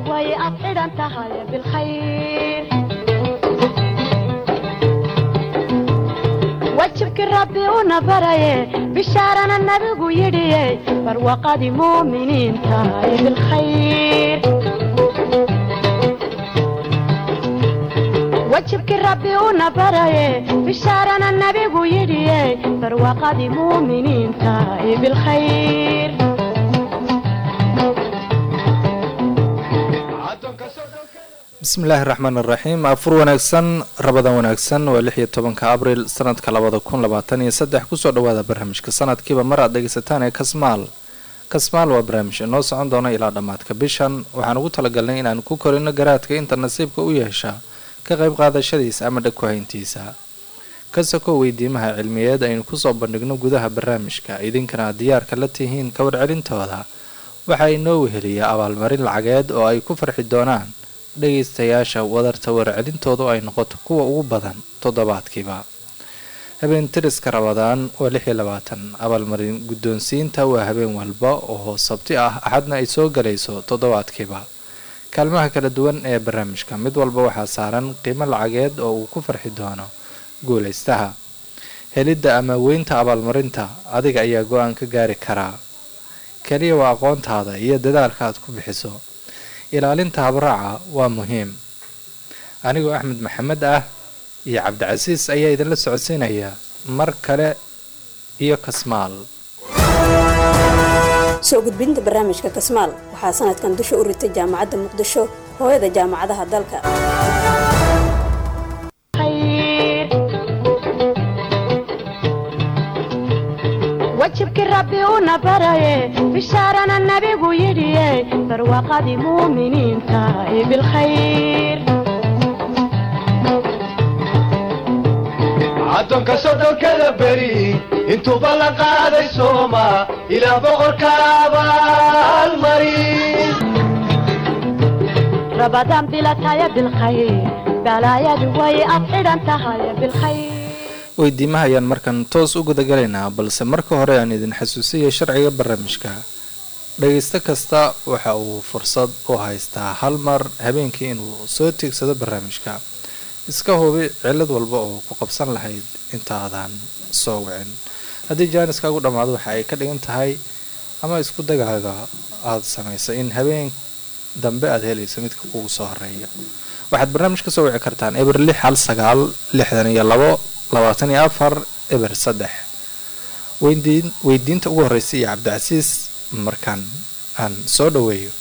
way ad xidhan tahay bilkhayr wajibkii rabbi una baraye bishaarana nabigu yidhiye barwaqadii muuminiin tahay bilkhayr wajibkii rabbi una baraye bishaarana nabigu yidhiye barwaqadii muuminiin tahay bilkhayr bismillaahi raxmaan iraxiim afur wanaagsan rabadan wanaagsan waa lix iyo tobanka abril sanadka labada kun labaatan iyo saddex kusoo dhawaada barnaamijka sanadkiiba mar aad dhegaysataan ee kasmaal kasmaal waa barnaamij inoo socon doona ilaa dhammaadka bishan waxaan ugu talagalnay inaan ku korino garaadka inta nasiibka u yeesha ka qayb qaadashadiisa ama dhag ku-hayntiisa ka soko weydiimaha cilmiyeed aynu kusoo bandhigno gudaha barnaamijka idinkana diyaarka la tihiin ka warcelintooda waxaa inoo weheliya abaalmarin lacageed oo ay ku farxi doonaan dhagaystayaasha wadarta warcelintoodu ay noqoto kuwa ugu badan toddobaadkiiba habeen tiriska rabadaan waa lix iyo labaatan abaalmarin guddoonsiinta waa habeen walba oo sabti ah axadna ay soo galayso toddobaadkiiba kaalmaha kala duwan ee barnaamijka mid walba waxaa saaran qiimo lacageed oo uu ku farxi doono guulaystaha helidda ama weynta abaalmarinta adiga ayaa go-aan ka gaari karaa keliya waa aqoontaada iyo dadaalka aad ku bixiso ilaalinta habraaca waa muhiim anigoo axmed maxamed ah iyo cabdicasiis ayaa idinla socodsiinaya mar kale iyo kasmaal soo gudbinta barnaamijka kasmaal waxaa sanadkan dusha u ritay jaamacadda muqdisho hooyada jaamacadaha dalka wajibkii rabbi una baraye bishaarana nabigu yidhiye barwaqadii muuminiin tahay bilkhayr addoonka sodhonkada beri intuuba la qaaday sooma ilaa boqorka abaalmarin rabadaan bilataya bilkhayr balaayadu way ad xidhan tahay bilkhayr weydiimaha ayaan markan toos u gudagalaynaa balse marka hore aan idin xasuusiyay sharciga barnaamijka dhagaysto kasta waxa uu fursad u haystaa hal mar habeenkii inuu soo tiigsado barnaamijka iska hubi cilad walba oo ku qabsan lahayd intaadan soo wicin haddii jaaniskaagu dhammaado waxa ay ka dhigan tahay ama isku dagaaga aada samaysay in habeen dambe aada helayso midka kugu soo horeeya waxaad barnaamij ka soo wici kartaan eber lix hal sagaal lixdan iyo labo labaatan iyo afar eber saddex weydiin weydiinta ugu horreysa iyo cabdicasiis markaan aan soo dhaweeyo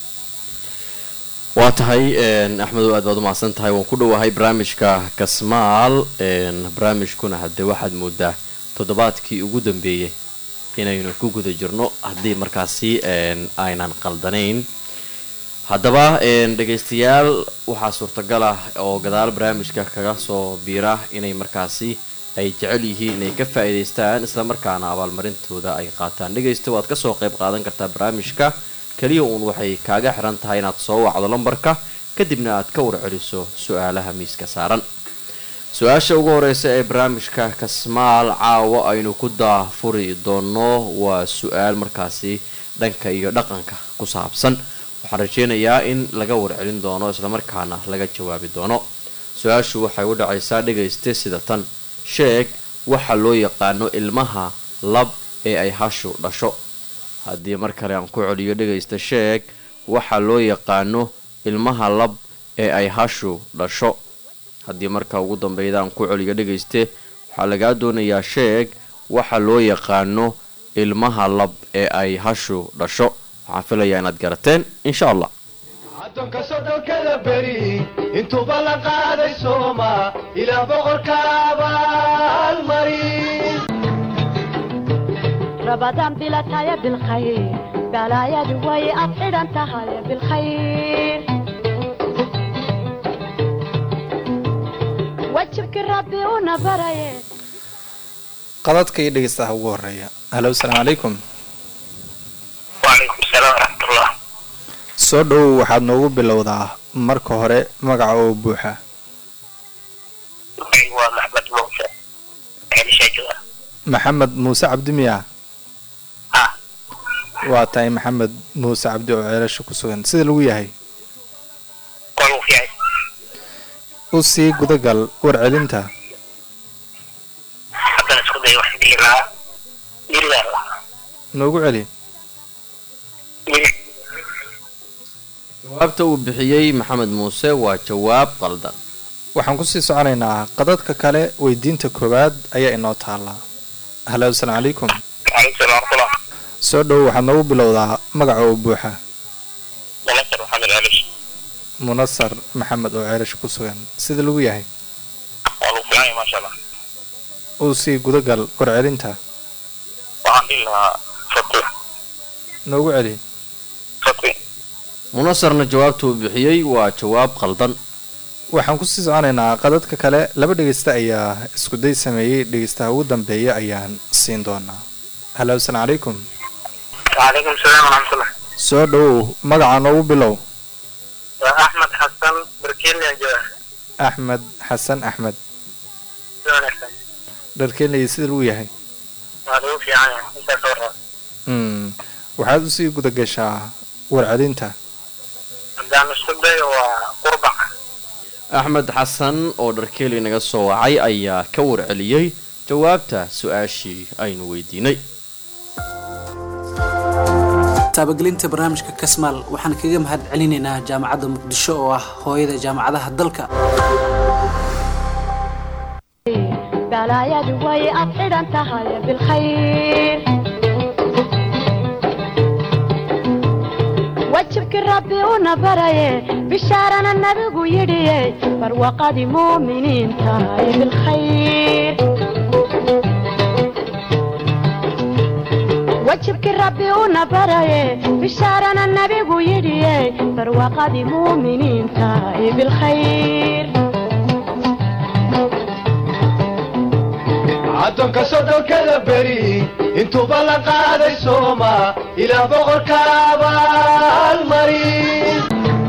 waa tahay axmedow aad baad u mahadsan tahay waan ku dhowahay barnaamijka kasmaal barnaamijkuna haddee waxaad moodaa toddobaadkii ugu dambeeyay inaynu ku guda jirno haddii markaasi aynan qaldanayn haddaba dhegaystayaal waxaa suurtagal ah oo gadaal barnaamijka kaga soo biira inay markaasi ay jecel yihiin inay ka faa'iidaystaan islamarkaana abaalmarintooda ay qaataan dhegaysta waad kasoo qayb qaadan kartaa barnaamijka keliya uun waxay kaaga xiran tahay inaad soo wacdo lambarka kadibna aad ka warceliso su-aalaha miiska saaran su-aasha ugu horeysa ee barnaamijka kasmaal caawa aynu ku daafuri doono waa su-aal markaasi dhanka iyo dhaqanka ku saabsan waxaan rajeynayaa in laga warcelin doono islamarkaana laga jawaabi doono su-aashu waxay u dhacaysaa dhagayste sida tan sheeg waxa loo yaqaano ilmaha lab ee ay hashu dhasho haddii mar kale aan ku celiyo dhagaysta sheeg waxa loo yaqaano ilmaha lab ee ay hashu dhasho haddii marka ugu dambeyda aan ku celiyo dhagayste waxaa lagaa doonayaa sheeg waxa loo yaqaano ilmaha lab ee ay hashu dhasho waxaan filayaa inaad garateen insha allah addoonka sodhonkada beri intuuba la qaaday sooma ilaa boqorka abaalmarin rabadaan bilataya bilkhayr balaayadu way ad xidhan tahay bilkhayr wajibkii rabbi una baraye qadadka iyo dhegeystaha ugu horeeya halo asalaamu calaykum wacalaykum salaam waraxmatullah soo dhowow waxaad noogu bilowdaa marka hore magaca oo buuxa magacaygu waa maxmed muuse ceelishaa jooga maxamed muuse cabdi miya ah waa tahay maxamed muuse cabdi oo ceelasha ku sugan sida lagu yahay u sii gudagal warcelinta haddana isku day waxaan dhihi lahaa diligaa lahaa noogu celi dili jawaabta uu bixiyey maxamed muuse waa jawaab qaldan waxaan kusii soconaynaa qadadka kale weydiinta koowaad ayaa inoo taallaa halo asalaamu calaykum calaykum salaam warahmatullah soo dhow waxaad noogu bilowdaa magaca oo buuxa mulasar maxamed calish munasar maxamed oo ceelasha ku sugan sida lagu yahay waa lagu filan yahay maasha allah uu sii gudagal warcelinta waxaan dhihi lahaa fatwi noogu celi fatwi munasarna jawaabta uu bixiyey waa jawaab qaldan waxaan kusii soconaynaa qadadka kale laba dhegeysta ayaa iskuday sameeyey dhegeystaha ugu dambeeya ayaan siin doonaa halo asalaamu calaykum calaykum salaam waraxmatullah soo dhow magaca noogu bilow waa axmed xasan barkeelian jooga axmed xasan axmed si wanaagsan dharkeenley sida lagu yahay waa lagu fiican yahay intaas oo raba mm. waxaad usii gudagashaa warcelinta haddaan isku dayo waa qurbac axmed xasan oo dharkeeli naga soo wacay ayaa ka warceliyey jawaabta su-aashii aynu weydiinay taabagelinta barnaamijka kasmaal waxaan kaga mahad celinaynaa jaamacadda muqdisho oo ah hooyada jaamacadaha dalka balaayadu way ad xidhan tahay bilkhayr wajibkii rabbi una baraye bishaarana nabigu yidhiye barwaqadii muuminiinta ee bilkhayr wajibkii rabbi una baraye bishaarana nabigu yidhiye barwaqadii muuminiinta ee bilkhayr caddoonka soddonkada beri intuuba la qaaday sooma ilaah boqorka abaalmarin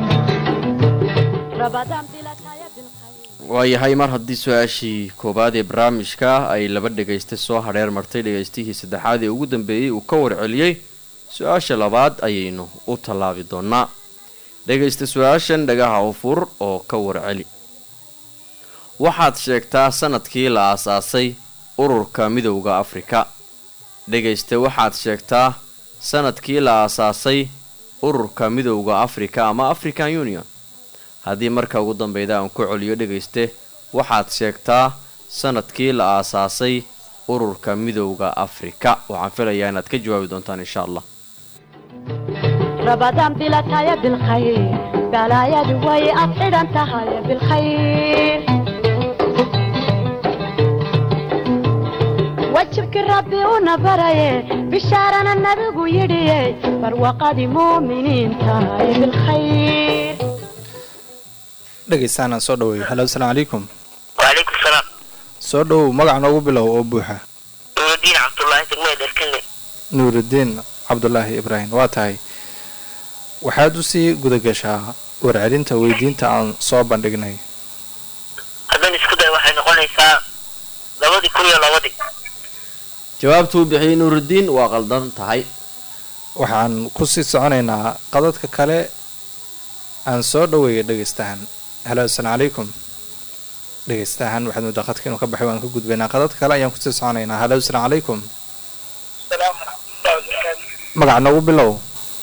rabadaan bilataya bilkhayr waayahay mar haddii su-aashii koowaad ee barnaamijka ay laba dhegaysta soo hadheer martay dhegaystihii saddexaad ee ugu dambeeyey uu ka warceliyey su-aasha labaad ayaynu u tallaabi doonaa dhegaysta su-aashan dhagaha u fur oo ka warceli waxaad sheegtaa sanadkii la aasaasay ururka midowda afrika dhegayste waxaad sheegtaa sanadkii la aasaasay ururka midowda afrika ama african union haddii marka ugu dambeyda aan ku celiyo dhegayste waxaad sheegtaa sanadkii la aasaasay ururka midowda afrika waxaan filayaa inaad ka jawaabi doontaan insha allah rabadaan bilataya bilkhayr balaayadu way ad xidhan tahay bilkhayr wajibkii rabbi una baraye bishaarana nabigu yidhiye barwaqadii muuminiinta ee bilkhayr dhegeystahan aan soo dhaweeyo halo asalaamu calaykum wacalaykum salaam soo dhow magaca noogu bilow oo buuxa nuurudiin cabdullaahi degmada dherkale nuurudiin cabdulaahi ibraahim waa tahay waxaad usii gudagashaa warcelinta weydiinta aan soo bandhignay haddaan isku dayo waxay noqonaysaa labadii kun iyo labadii jawaabtuu bixiyey nuurudiin waa qaldan tahay waxaan kusii soconaynaa qadadka kale aan soo dhaweeya dhegeystahan halo asalaamu calaykum dhegeystahan waxaad moodaa qadka inuu ka baxay waan ka gudbaynaa qadadka kale ayaan kusii soconaynaa halo asalaamu calaykum salaam waraxmatullahi wabarakaatu magaca noogu bilow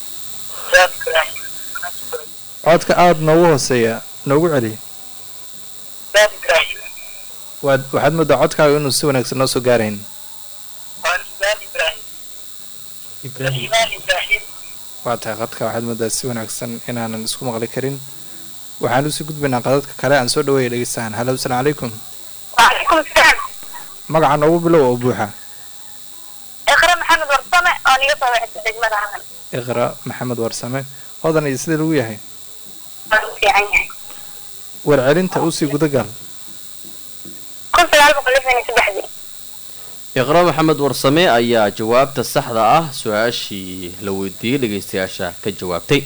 codka aada noogu hooseeya noogu celi saad ibraahim waad waxaad moodaa codkaaga inuu si wanaagsan noo soo gaarayn waan imaan ibraahim imaan ibraahim waa tahay qadka waxaad moodaa si wanaagsan inaanan isku maqli karin waxaan usii gudbaynaa qadadka kale aan soo dhaweeya dhegeystahan halo asalaamu calaykum وعليكم السلام magaca noogu bilow oo buuxa اقرا محمد ورسمة انا يطلع واحد دجمة عمل iqra maxamed warsame hodan iyo sida lagu yahay في عيني warcelinta usii gudagal كنت قلبك قلبني سبحدي iqra maxamed warsame ayaa jawaabta saxda ah su-aashii la weydiiyey dhegaystayaasha ka jawaabtay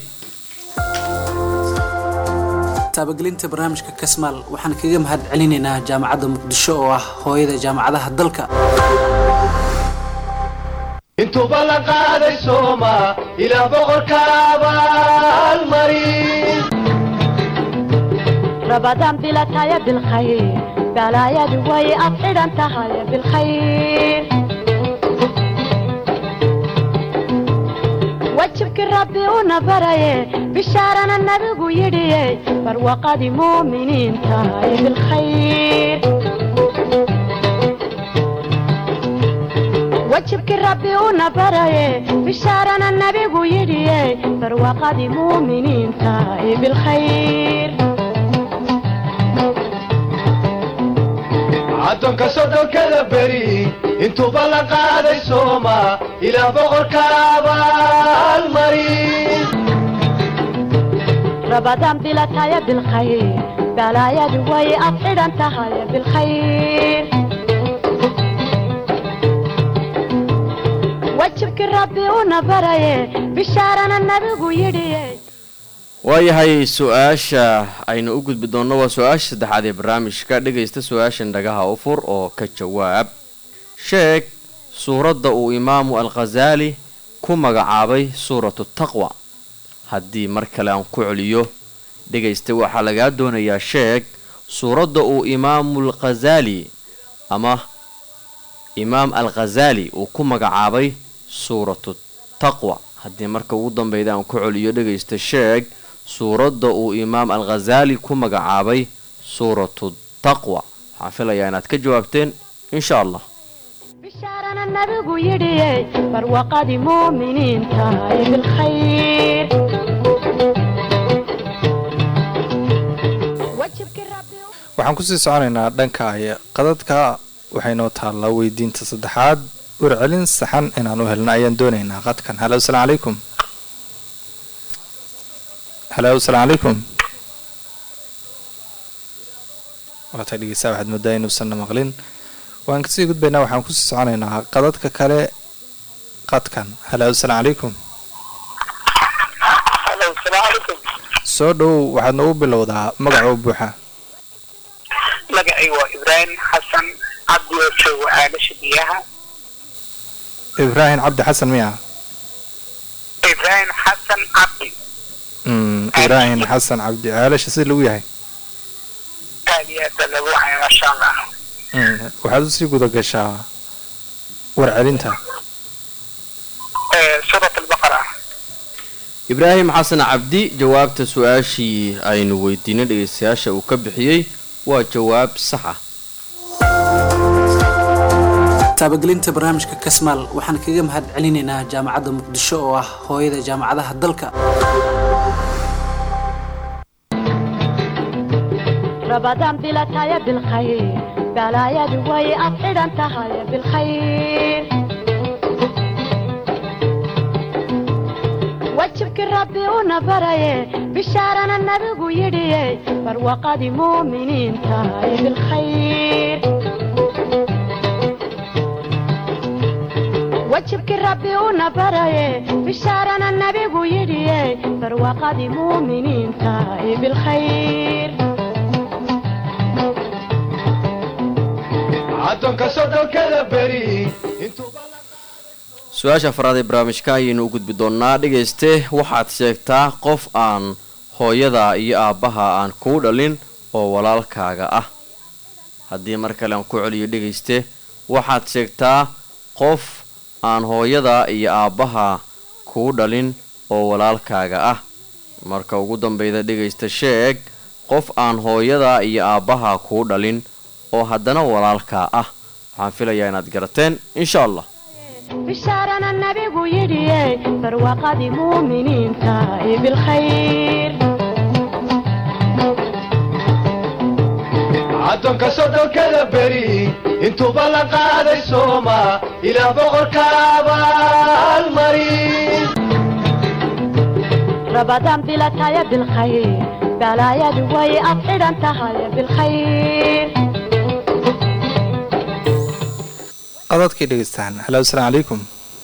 taabagelinta barnaamijka kasmaal waxaan kaga mahad celinaynaa jaamacadda muqdisho oo ah hooyada jaamacadaha dalka intuuba la qaaday sooma ilaah boqorka abaalmarin رمضان بلا تايا بالخير بلا يا دوي أفعل أنت هاي بالخير وجهك ربي ونبري بشارنا النبي يدي فروقة مؤمنين تاي بالخير وجهك ربي ونبري بشارنا النبي يدي فروقة مؤمنين تاي بالخير addoonka soddonkada beri intuuba la qaaday sooma ilaa boqorka abaalmarin رمضان بلا تايا بالخير بلا يا دوي أفعل أنت هاي بالخير وجهك ربي ونبري بشارنا النبي يدي waayahay su-aasha aynu u gudbi doonno waa su-aasha saddexaad ee barnaamijka dhegaysta su-aashan dhagaha u fur oo ka jawaab sheeg suuradda uu imaamu alkhasaali ku magacaabay suuratu taqwa haddii mar kale aan ku celiyo dhegaysta waxaa lagaa doonayaa sheeg suuradda uu imaamu alkhasaali ama imaam alkhasaali uu ku magacaabay suuratu taqwa haddii marka ugu dambeyda aan ku celiyo dhegaysta sheeg suuradda uu imaam alkhasaali ku magacaabay suuratu taqwa waxaan filayaa inaad ka jawaabteen insha allah بشارنا النبي يدي فروقة مؤمنين تاي بالخير وجهك ربي waxaan kusii soconaynaa dhanka ay qadadka waxaynoo taallaa weydiinta saddexaad warcelin saxan inaan u helno ayaan doonaynaa qadkan halo asalaamu calaykum halo asalaamu calaykum waata dhegeysaa waxaad moodaa inuusanna maqlin waan kasii gudbaynaa waxaan kusii soconaynaa qadadka kale qadkan halo asalaamu calaykum halo asalaamu calaykum soo dhow waxaad noogu bilowdaa magacoo buuxa magacay waa ibraahim xasan cabdi oo joogo aalasha biyaha ibraahim cabdi xasan miya ibraahim xasan cabdi Mm, ibraahim xasan cabdi aalasha sida lagu yahay aad iyo aad baa lagu wacaya maasha allah Mm, waxaad usii guda gashaa warcelinta Eh, suurat albaqara ibraahim xasan cabdi jawaabta su-aashii aynu weydiinay dhegaystayaasha uu ka bixiyey waa jawaab sax ah taabagelinta barnaamijka kasmaal waxaan kaga mahad celinaynaa jaamacadda muqdisho oo ah hooyada jaamacadaha dalka رمضان بلا تايا بالخير بلا يا دوي أفعل أنت هاي بالخير وجهك ربي ونبري بشارنا النبي يدي فروقة مؤمنين تاي بالخير وجهك ربي ونبري بشارنا النبي يدي فروقة مؤمنين تاي بالخير addoonka soddonkada beri intuuba su-aasha afraad ee barnaamijka ayaynu u gudbi doonnaa dhegayste waxaad sheegtaa qof aan hooyada iyo aabbaha aan kuu dhalin oo walaalkaaga ah haddii mar kale aan ku celiyo dhegayste waxaad sheegtaa qof aan hooyada iyo aabbaha kuu dhalin oo walaalkaaga ah marka ugu dambeyda dhegaysta sheeg qof aan hooyada iyo aabbaha kuu dhalin oo haddana walaalkaa ah waxaan filayaa inaad garateen insha allah بشارنا النبي يدي فروقة مؤمنين تاي بالخير addoonka soddonkada beri intuuba la qaaday sooma ilaa boqorka abaalmarin رمضان بلا تايا بالخير بلا يا دوي أفعل أنت هاي بالخير qadadkii dhegeystaan halo asalaamu calaykum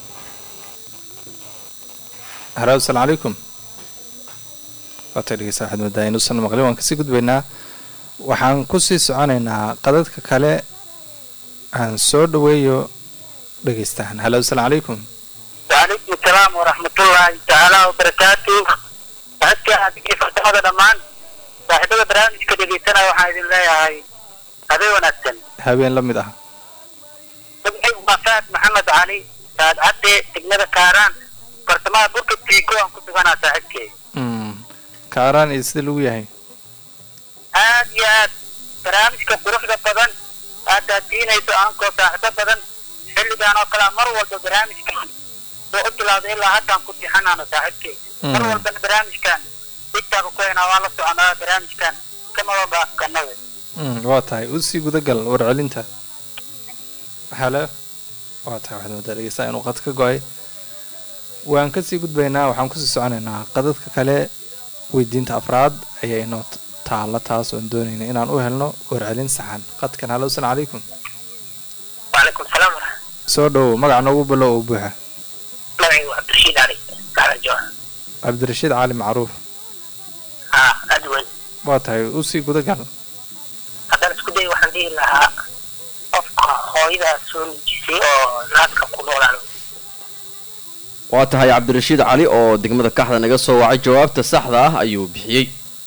halo asalaamu calaykum waata dhegeysta waxaad moodaa inuusan maqlin waan kasii gudbaynaa waxaan kusii soconaynaa qadadka kale aan soo dhaweeyo dhegeystaan halo asalaamu calaykum وعليكم السلام ورحمة الله تعالى وبركاته هكا هذه فتحة دمان saaxiibada barnaamijka dhegeysanaya waxaan idin leeyahay habeen wanaagsan habeen la mid ah magacaygu waa faad maxamed cali saad cadde degmada kaaraan bartamaha burka tiiko aan ku suganaa saaxiibkey Mm. kaaraan iyo sida lagu yahay aad iyo aad barnaamijka quruxda badan aad daadiinayso aankoo saaxiibo badan xilligan oo kale mar walba barnaamijkan soo u bilowday ilaa haddaan ku tixanaano saaxiibkey mar Mm. walbana barnaamijkan digtaaga ku haynaa waa la soconaa barnaamijkan kamaba baafkanada Mm, waa tahay usii gudagal warcelinta halo waa tahay waxaad moodaa dhegeysaa inuu qad ka go-ay waan kasii gudbaynaa waxaan kusii soconaynaa qadadka kale weydiinta afraad ayaa inoo t- taalla taas oon doonayna inaan u helno warcelin saxan qadkan halo asalaam calaykum وعليكم السلام soo dhowow magac noogu bilow oo buuxa magacaygu cabdirashiid cali saxdan jooha cabdirashiid cali macruuf haa aad weyn waa tahay usii gudagal haddaan isku day waxaan dhihi lahaa qofka hooyadaa soo nijisay oo naaska ku noolaan waa tahay cabdirashiid cali oo degmada kaxda naga soo wacay jawaabta saxda ah ayuu bixiyey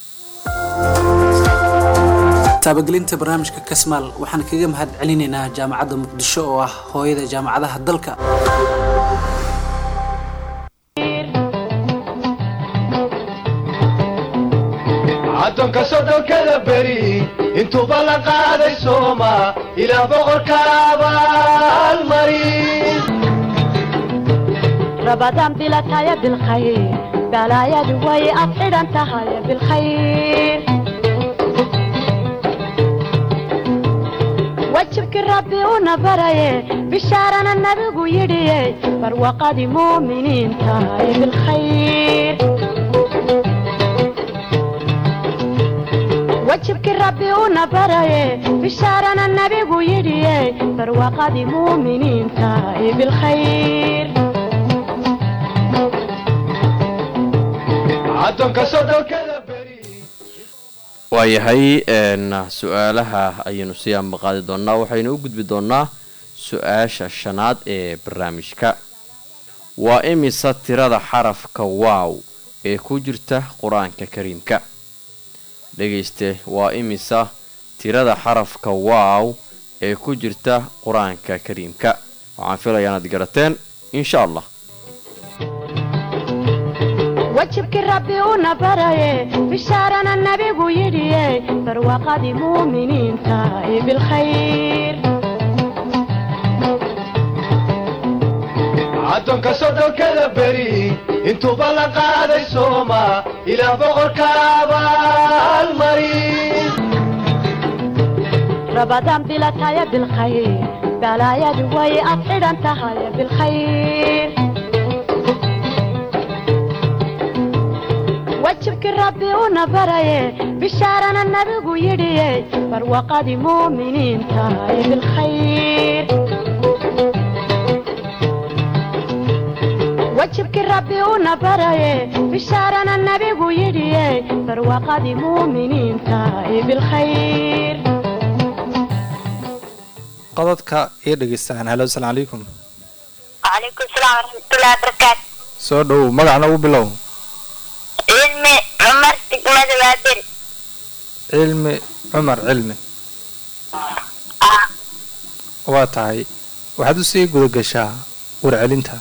taabagelinta barnaamijka kasmaal waxaan kaga mahad celinaynaa jaamacadda muqdisho oo ah hooyada jaamacadaha dalka caddoonka soddonkada beri intuuba la qaaday sooma ilaa boqorka abaalmarin رمضان بلا تايا بالخير بلا يا دوي أفعل أنت هاي بالخير وجهك ربي ونبري بشارنا النبي يدي فروقة مؤمنين تاي بالخير وجهك ربي ونبري بشارنا النبي يدي فروقة مؤمنين تاي بالخير caddoonka soddonkada beri waayahay een, su-aalaha ayaynu sii ambaqaadi doonaa waxaynu u gudbi doonaa su-aasha shanaad ee barnaamijka waa imisa tirada xarafka waaw ee ku jirta qur-aanka kariimka dhegayste waa imisa tirada xarafka waaw ee ku jirta qur-aanka kariimka waxaan filayaa inaad garateen insha allah وجهك ربي ونبري بشارنا النبي يدي فروقة مؤمنين تاي بالخير caddoonka soddonkada beri intuuba la qaaday sooma ilaa boqorka abaalmarin رمضان بلا تايا بالخير بلا يا دوي أفعل أنت هاي بالخير وجهك ربي ونبري بشارنا النبي يدي فروقة مؤمنين تاي بالخير وجهك ربي ونبري بشارنا النبي يدي فروقة مؤمنين تاي بالخير qadadka iyo dhegeystaan halo asalaam calaykum وعليكم السلام ورحمة الله وبركاته soo dhowow magac noogu bilow علمي عمر دقمة بابل cilmi cumar cilmi آه waa tahay waxaad usii guda gashaa warcelinta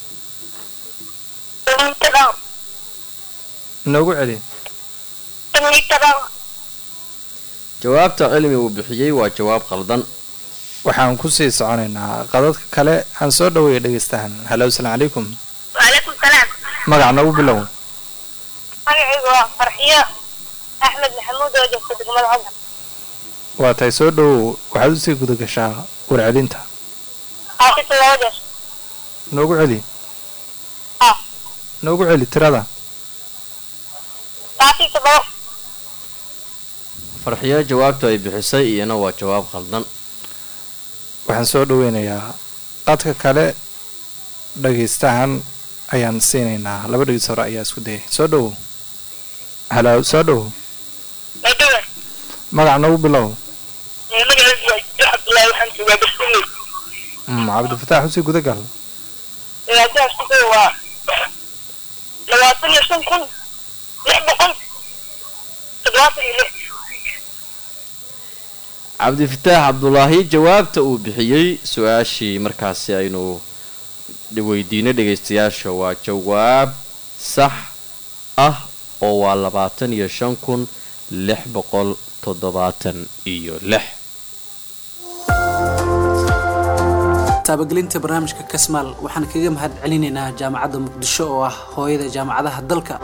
إني تضو noogu celi إني تضو jawaabta cilmi uu bixiyey waa jawaab qaldan waxaan kusii soconaynaa qadadka kale aan soo dhaweeya dhegeystahan halo asalaam calaykum وعليكم السلام magac noogu bilow magacaygu waa farxiyo axmed maxamuud oo joogta degmada codar waa tahay soo dhowow waxaad usii guda gashaa warcelinta xaafisa laba jeer noogu celi ah noogu celi tirada xaafisa labo farxiyo jawaabta ay bixisay iyana waa jawaab qaldan waxaan soo dhaweynayaa qadka kale dhagaystahan ayaan siinaynaa laba dhegeys hore ayaa isku dayay soo dhowow halo soo dhowow maydhowe magac noogu bilow magacaygu waa jiddo cabdullaahi waxaan joogaa baskuuley Mm, cabdifataax usii gudagal dhibaatadaas ku waa labaatan iyo shan kun lix boqol toddobaatan iyo lix cabdifataax cabdulaahi jawaabta uu bixiyey su-aashii markaasi aynu weydiinay dhegaystayaasha waa jawaab sax ah oo waa labaatan iyo shan kun lix boqol toddobaatan iyo lix taabagelinta barnaamijka kasmaal waxaan kaga mahad celinaynaa jaamacadda muqdisho oo ah hooyada jaamacadaha dalka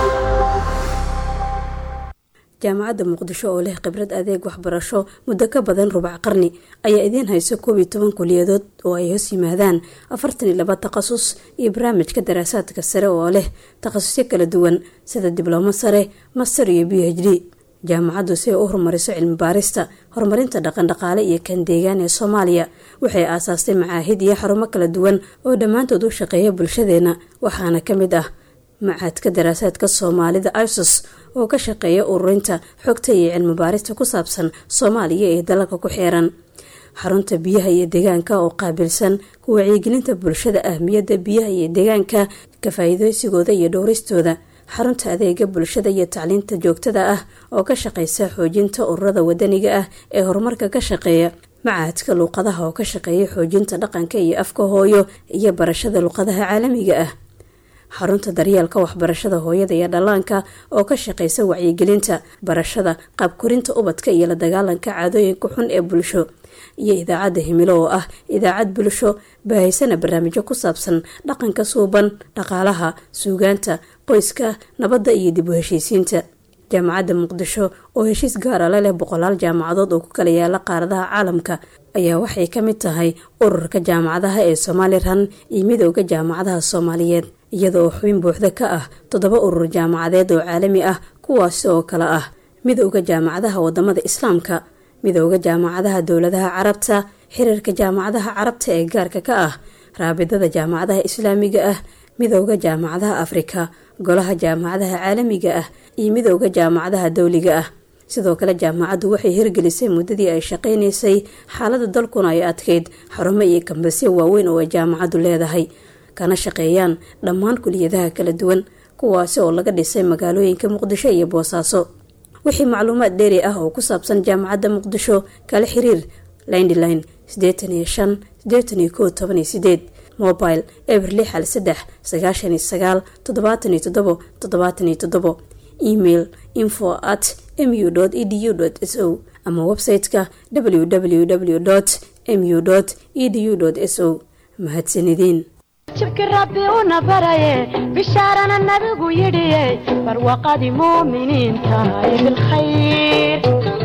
jaamacadda muqdisho oo leh khibrad adeeg waxbarasho muddo ka badan rubac qarni ayaa idiin hayso koob iyo toban kuliyadood oo ay hoos yimaadaan afartan iyo laba takhasus iyo barnaamijka daraasaadka sare oo leh takhasusyo kala duwan sida diblomo sare master iyo b h d jaamacaddu si ay u horumariso cilmi baarista horumarinta dhaqandhaqaale iyo kan deegaan ee soomaaliya waxay aasaastay macaahid iyo xarumo kala duwan oo dhammaantood u shaqeeya bulshadeena waxaana ka mid ah macaadka daraasaadka soomaalida isos oo ka shaqeeya ururinta xogta iyo cilmi baarista ku saabsan soomaaliya ee dalalka ku xeeran xarunta biyaha iyo deegaanka oo qaabilsan ku wacyigelinta bulshada ahmiyadda biyaha iyo deegaanka ka faa-iideysigooda iyo dhowristooda xarunta adeega bulshada iyo tacliinta joogtada ah oo ka shaqeysa xoojinta ururada wadaniga ah ee horumarka ka shaqeeya macahadka luuqadaha oo ka shaqeeya xoojinta dhaqanka iyo afka hooyo iyo barashada luuqadaha caalamiga ah xarunta daryeelka waxbarashada hooyada iyo dhallaanka oo ka shaqeysa wacyigelinta barashada qaabkorinta ubadka iyo la dagaalanka caadooyinka xun ee bulsho iyo idaacadda himilo oo ah idaacad bulsho baahaysana barnaamijyo ku saabsan dhaqanka suuban dhaqaalaha suugaanta qoyska nabadda iyo dib u heshiisiinta jaamacadda muqdisho oo heshiis gaara la leh boqolaal jaamacadood oo ku kala yaala qaaradaha caalamka ayaa waxay ka mid tahay ururka jaamacadaha ee somalilan iyo midooda jaamacadaha soomaaliyeed iyadoo xubin buuxda ka ah toddoba urur jaamacadeed oo caalami ah kuwaasi oo kale ah midooda jaamacadaha wadamada islaamka midooda jaamacadaha dowladaha carabta xiriirka jaamacadaha carabta ee gaarka ka ah raabidada jaamacadaha islaamiga ah midooda jaamacadaha afrika golaha jaamacadaha caalamiga ah iyo midooda jaamacadaha dowliga ah sidoo kale jaamacaddu waxay hirgelisay muddadii ay shaqaynaysay xaalada dalkuna ay adkeyd xarumo iyo kambasyo waaweyn oo ay jaamacaddu leedahay kana shaqeeyaan dhammaan kuliyadaha kala duwan kuwaasi oo laga dhisay magaalooyinka muqdisho iyo boosaaso wixii macluumaad dheeri ah oo ku saabsan jaamacadda muqdisho kala xiriir lindline sideetan iyo shan sideetan iyo koo toban iyo sideed mobile eber lix hal saddex sagaashan iyo sagaal toddobaatan iyo toddobo toddobaatan iyo toddobo email info at mu edu s o ama website-ka www mu edu s o mahadsanideen jibki rabbi una baraye bishaarana nabigu yidhiye barwaqadii muuminiinta ee bilkhayr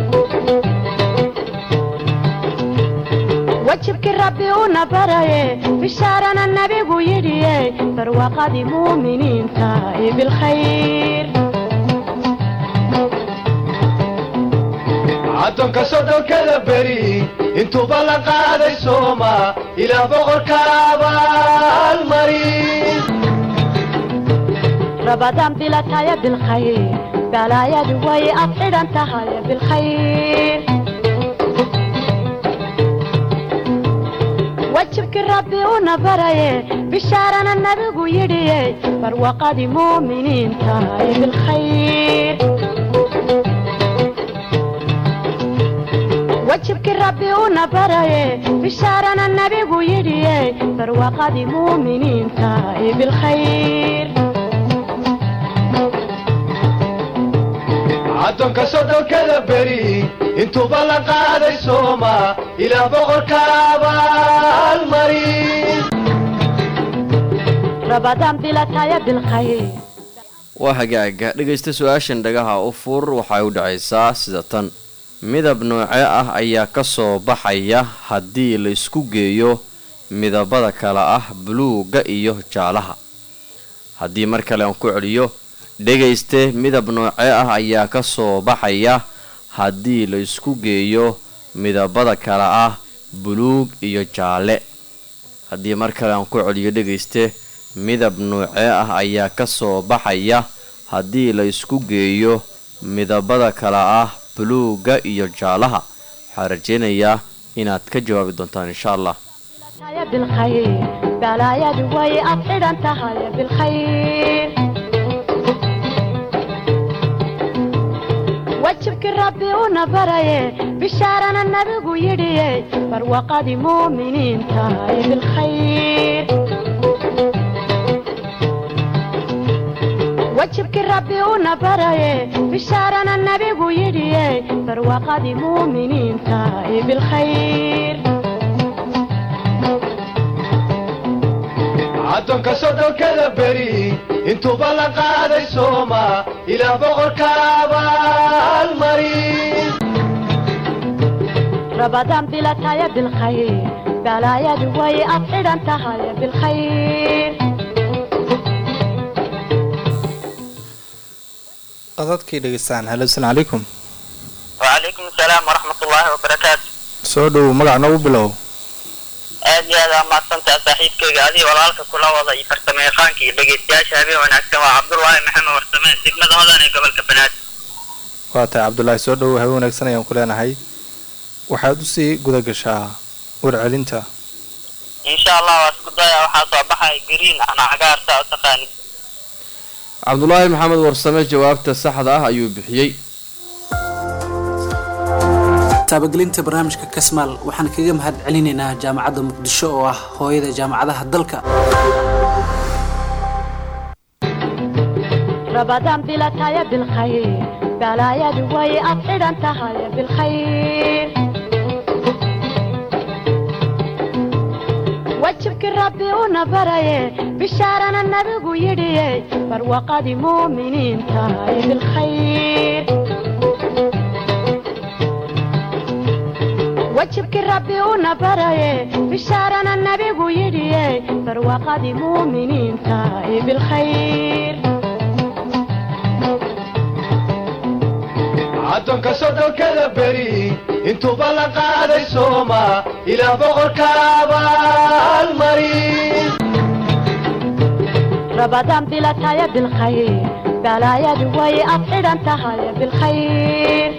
wajibki rabbi una baraye bishaarana nabigu yidhiye barwaqadii muuminiinta ee bilkhayr caddoonka soddonkada beri intuuba la qaaday sooma ilaa boqorka abaalmarin rabadaan bilataya bilkhayr balaayadu way ad xidhan tahay bilkhayr wajibki rabbi una baraye bishaarana nabigu yidhiye barwaqadii muuminiinta ee bilkhayr wajibki rabbi una baraye bishaarana nabigu yidhiye barwaqadii muuminiinta ee bilkhayr caddoonka soddonkada beri intuuba la qaaday sooma ilaa boqorka abaalmarin rabadaan bilataya bilkhayr waa hagaaga dhegaysta su-aashan dhagaha u fur waxay u dhacaysaa sida tan midab noocee ah ayaa ka soo baxaya haddii la isku geeyo midabada kale ah buluugga iyo jaalaha haddii mar kale aan ku celiyo dhegayste midab noocee ah ayaa ka soo baxaya haddii la isku geeyo midabada kale ah buluug iyo jaalle haddii mar kale aan ku celiyo dhegayste midab noocee ah ayaa ka soo baxaya haddii la isku geeyo midabada kale ah buluugga iyo jaalaha waxaa rajaynayaa inaad ka jawaabi doontaan insha allah bilataya bilkhayr balaayadu way ad xidhan tahay bilkhayr wajibkii rabbi una baraye bishaarana nabigu yidhiye barwaqadii muuminiinta ee bilkhayr wajibkii rabbi una baraye bishaarana nabigu yidhiye barwaqadii muuminiinta ee bilkhayr addoonka soddonkada beri intuuba la qaaday sooma ilaah boqorka abaalmarin rabadaan bilataya bilkhayr balaayadu way ad xidhan tahay bilkhayr qadadkii dhegeystaan halo asalaamu calaykum وعليكم السلام ورحمة الله وبركاته soo dhowow magac noogu bilow aad iyo aad aa mahadsantaha saaxiibkayga adiga walaalka kula wada iyo farsamo yaqaanka iyo dhegeystayaasha habeen wanaagsan waa cabdullaahi maxamed warsame degmada hodan ee gobolka banaadir waa tahay cabdulaahi soo dhowow habe wanaagsan ayaan ku leenahay waxaad usii guda gashaa warcelinta insha allah waa isku daya waxaa soo baxaya green ana cagaarta u taqaanid cabdulaahi maxamed warsame jawaabta saxda ah ayuu bixiyey taabagelinta barnaamijka kasmaal waxaan kaga mahad celinaynaa jaamacadda muqdisho oo ah hooyada jaamacadaha dalka rabadaan bilataya bilkhayr balaayadu way ad xidhan tahay bilkhayr wajibkii rabbi una baraye bishaarana nabigu yidhiye barwaqadii muuminiinta ee bilkhayr wajibkii rabbi una baraye bishaarana nabigu yidhiye barwaqadii muuminiinta ee bilkhayr addoonka soddonkada beri intuuba la qaaday sooma ilaah boqorka abaalmarin rabadaan bilataya bilkhayr balaayadu way ad xidhan tahay bilkhayr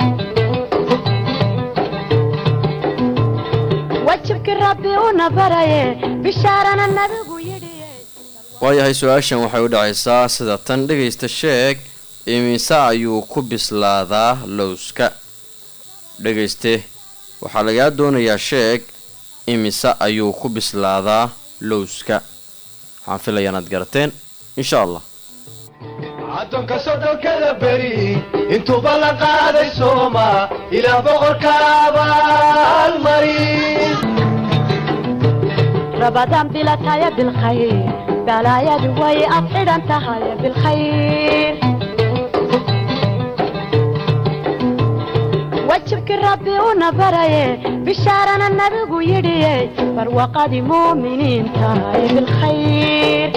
wajibkii rabbi una baraye bishaarana nabigu yidhiye waayahay su-aashan waxay u dhacaysaa sida tan dhegaysta sheeg imise ayuu ku bislaadaa lowska dhegayste waxaa lagaa doonayaa sheeg imise ayuu ku bislaadaa lowska waxaan filaya inaad garateen insha allah addoonka soddonkada beri intuuba la qaaday sooma ilaah boqorka abaalmarin rabadaan bilataya bilkhayr balaayadu way ad xidhan tahay bilkhayr wajibkii rabbi una baraye bishaarana nabigu yidhiye barwaqadii muuminiinta ee bilkhayr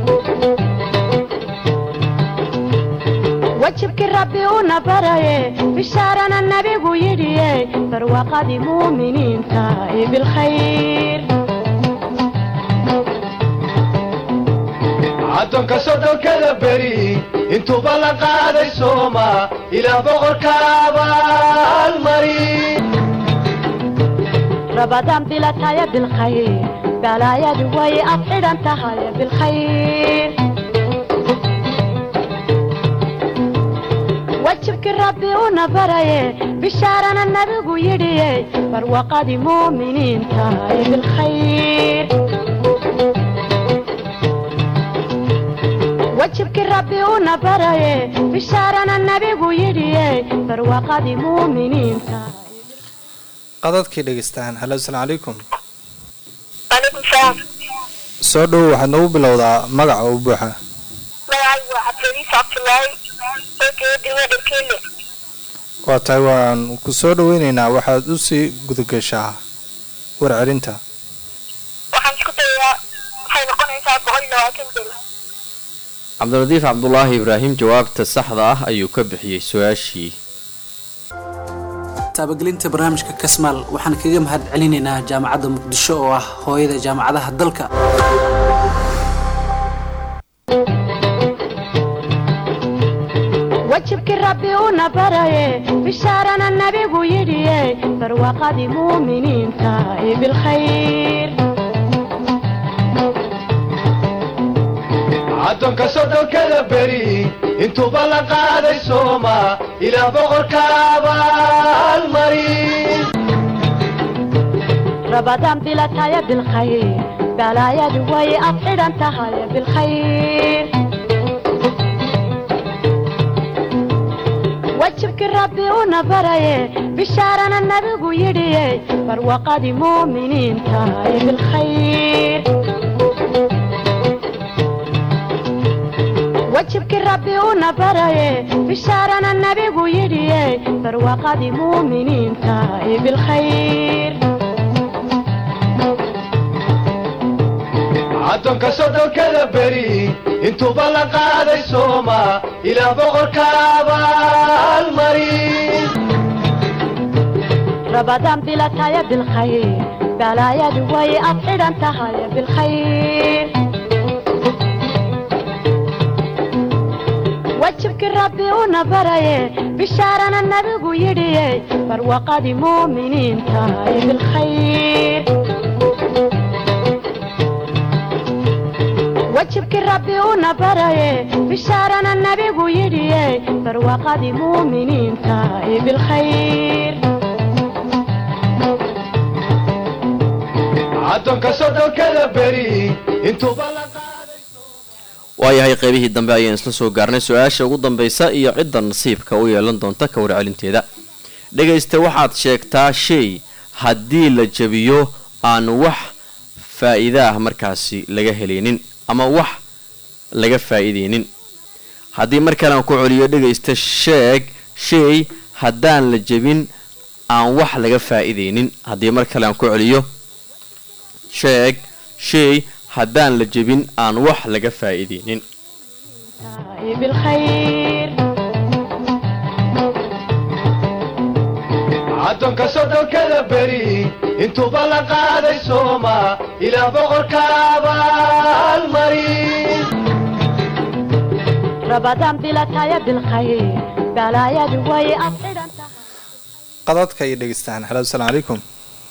wajibkii rabbi una baraye bishaarana nabigu yidhiye barwaqadii muuminiinta ee bilkhayr addoonka soddonkada beri intuuba la qaaday sooma ilaah boqorka abaalmarin rabadaan bilataya bilkhayr balaayadu way ad xidhan tahay bilkhayr wajibkii rabbi una baraye bishaarana nabigu yidhiye barwaqadii muuminiinta ee bilkhayr wajibkii rabbi una baraye bishaarana nabigu yidhiye barwaqadii muuminiinta qadadkii dhegeystaan halo asalaamu calaykum waalaikum salaam soo dhowow waxaad noogu bilowdaa magaca u buuxa magacaygu waa cabdiriis cabdulaahi oo jooga degmada dharkeelle waa tahay waan ku soo dhaweyneynaa waxaad usii gudagashaa warcelinta waxaan isku dayaa waxay noqonaysaa boqol iyo labaatan beri cabdilatiif cabdulaahi ibraahim jawaabta saxda ah ayuu ka bixiyey su-aashii taabagelinta barnaamijka kasmaal waxaan kaga mahad celinaynaa jaamacadda muqdisho oo ah hooyada jaamacadaha dalka wajibkii rabbi una baraye bishaarana nabigu yidhiye barwaqadii muuminiinta ee bilkhayr addoonka soddonkada beri intuuba la qaaday sooma ilaa boqorka abaalmarin رمضان بلا تايا بالخير بلا يا دوي أبعد أنت هاي بالخير وجهك ربي ونبري بشارنا النبي يدي فروقة مؤمنين تاي بالخير وجهك ربي ونبري بشارنا النبي يدي فروقة مؤمنين تاي بالخير addoonka soddonkada beri intuuba la qaaday sooma ilaa boqorka abaalmarin رمضان بلا تايا بالخير بلا يا دوي أبعد أنت هاي بالخير وجهك ربي ونبري بشارنا النبي يدي فروقة مؤمنين تاي بالخير وجهك ربي ونبري بشارنا النبي يدي فروقة مؤمنين تاي بالخير addoonka soddonkada beri intuuba la qaaday waayahay qeybihii dambe ayaan isla soo gaarnay su-aasha ugu dambaysa iyo cidda nasiibka u yeelan doonta ka warcelinteeda dhegaysta waxaad sheegtaa shay haddii la jabiyo aan wax faa-iida ah markaasi laga helaynin ama wax laga faa-iideynin haddii mar kale aan ku celiyo dhegaysta sheeg shay haddaan la jebin aan wax laga faa-iideynin haddii mar kale aan ku celiyo sheeg shay haddaan la jebin aan wax laga faa-iideynin تاي بالخير addoonka soddonkada beri intuuba la qaaday sooma ilaa boqorka abaalmarin رمضان بلا تايا بالخير بلا يا دوي أبعد أنت qadadka ay dhegeystaan halo asalaamu calaykum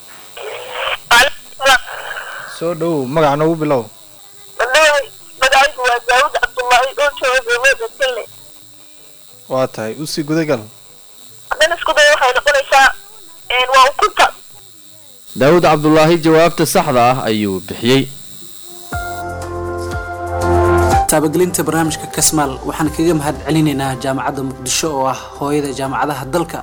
soo dhow magaca noogu bilow magacaygu waa daawud cabdullaahi oo jooga degmada kelle waa tahay usii gudagal haddana isku day waxay noqonaysaa waa ukunta daawud cabdulaahi jawaabta saxda ah ayuu bixiyey taabagelinta barnaamijka kasmaal waxaan kaga mahad celinaynaa jaamacadda muqdisho oo ah hooyada jaamacadaha dalka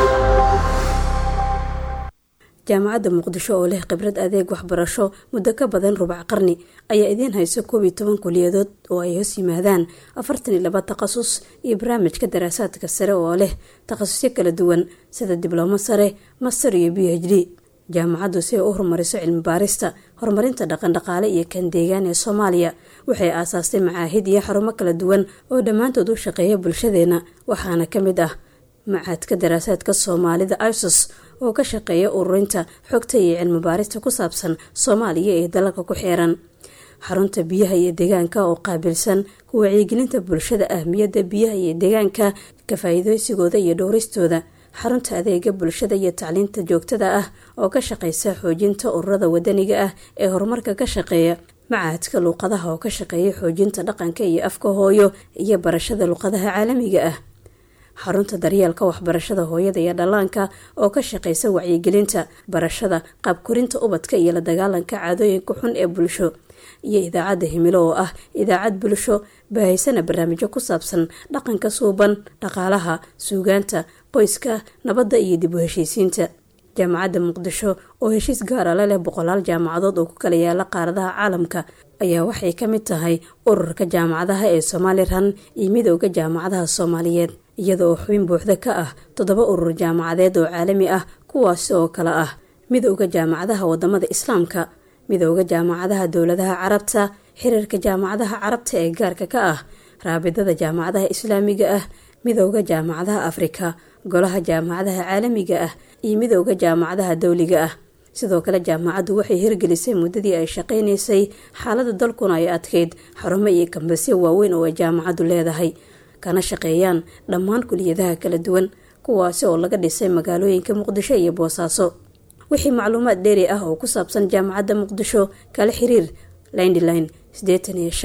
jaamacadda muqdisho oo leh khibrad adeeg waxbarasho muddo ka badan rubac qarni ayaa idiin hayso koob iyo toban kuliyadood oo ay hoos yimaadaan afartan iyo laba takhasus iyo barnaamijka daraasaadka sare oo leh takhasusyo kala duwan sida diblomo sare master iyo b h d jaamacaddu si ay u horumariso cilmi baarista horumarinta dhaqandhaqaale iyo kan deegaan ee soomaaliya waxay aasaastay macaahid iyo xarumo kala duwan oo dhammaantood u shaqeeya bulshadeena waxaana ka mid ah macaadka daraasaadka soomaalida isos oo ka shaqeeya ururinta xogta iyo cilmi baarista ku saabsan soomaaliya ee dalalka ku xeeran xarunta biyaha iyo deegaanka oo qaabilsan ku wacyigelinta bulshada ahmiyadda biyaha iyo deegaanka ka faa-iideysigooda iyo dhowristooda xarunta adeega bulshada iyo tacliinta joogtada ah oo ka shaqeysa xoojinta ururada wadaniga ah ee horumarka ka shaqeeya macaadka luuqadaha oo ka shaqeeya xoojinta dhaqanka iyo afka hooyo iyo barashada luuqadaha caalamiga ah xarunta daryeelka waxbarashada hooyada iyo dhallaanka oo ka shaqeysa wacyigelinta barashada qaabkorinta ubadka iyo la dagaalanka caadooyinka xun ee bulsho iyo idaacadda himilo oo ah idaacad bulsho baahaysana barnaamijyo ku saabsan dhaqanka suuban dhaqaalaha suugaanta qoyska nabadda iyo dib u heshiisiinta jaamacadda muqdisho oo heshiis gaara la leh boqolaal jaamacadood oo ku kala yaala qaaradaha caalamka ayaa waxay ka mid tahay ururka jaamacadaha ee somalilan iyo midooda jaamacadaha soomaaliyeed iyada oo xubin buuxda ka ah toddoba urur jaamacadeed oo caalami ah kuwaasi oo kale ah midooda jaamacadaha wadamada islaamka midooda jaamacadaha dowladaha carabta xiriirka jaamacadaha carabta ee gaarka ka ah raabidada jaamacadaha islaamiga ah midooda jaamacadaha afrika golaha jaamacadaha caalamiga ah iyo midooda jaamacadaha dowliga ah sidoo kale jaamacaddu waxay hirgelisay muddadii ay shaqaynaysay xaalada dalkuna ay adkeyd xarumo iyo kambasyo waaweyn oo ay jaamacaddu leedahay kana shaqeeyaan dhammaan kuliyadaha kala duwan kuwaasi oo laga dhisay magaalooyinka muqdisho iyo boosaaso wixii macluumaad dheeri ah oo ku saabsan jaamacadda muqdisho kala xiriir lindline sideetan iyo shan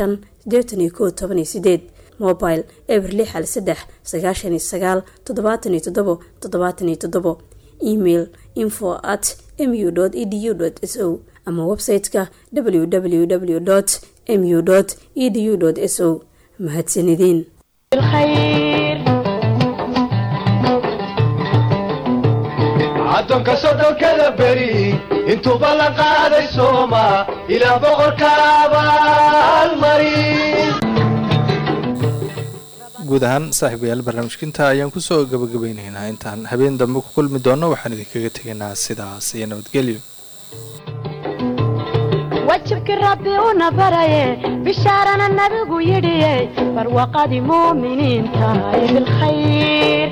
sideetan iyo kow toban iyo sideed mobile eber lix hal saddex sagaashan iyo sagaal toddobaatan iyo toddobo toddobaatan iyo toddobo email info at mu edu s o ama website-ka www mu edu s o mahadsanideen بالخير addoonka soddonkada beri intuuba la qaaday sooma ilaa boqorka abaalmarin guud ahaan saaxiibayaal barnaamijkinta ayaan kusoo gabagabeyneynaa intaan habeen dambe ku kulmi doono waxaan idinkaga tegaynaa sidaas iyo nabadgelyo wajibkii rabbi una baraye bishaarana nabigu yidhiye barwaqadii muuminiinta ee bilkhayr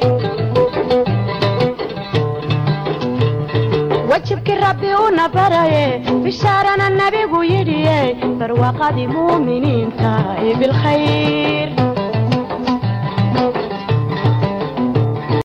wajibkii rabbi una baraye bishaarana nabigu yidhiye barwaqadii muuminiinta ee bilkhayr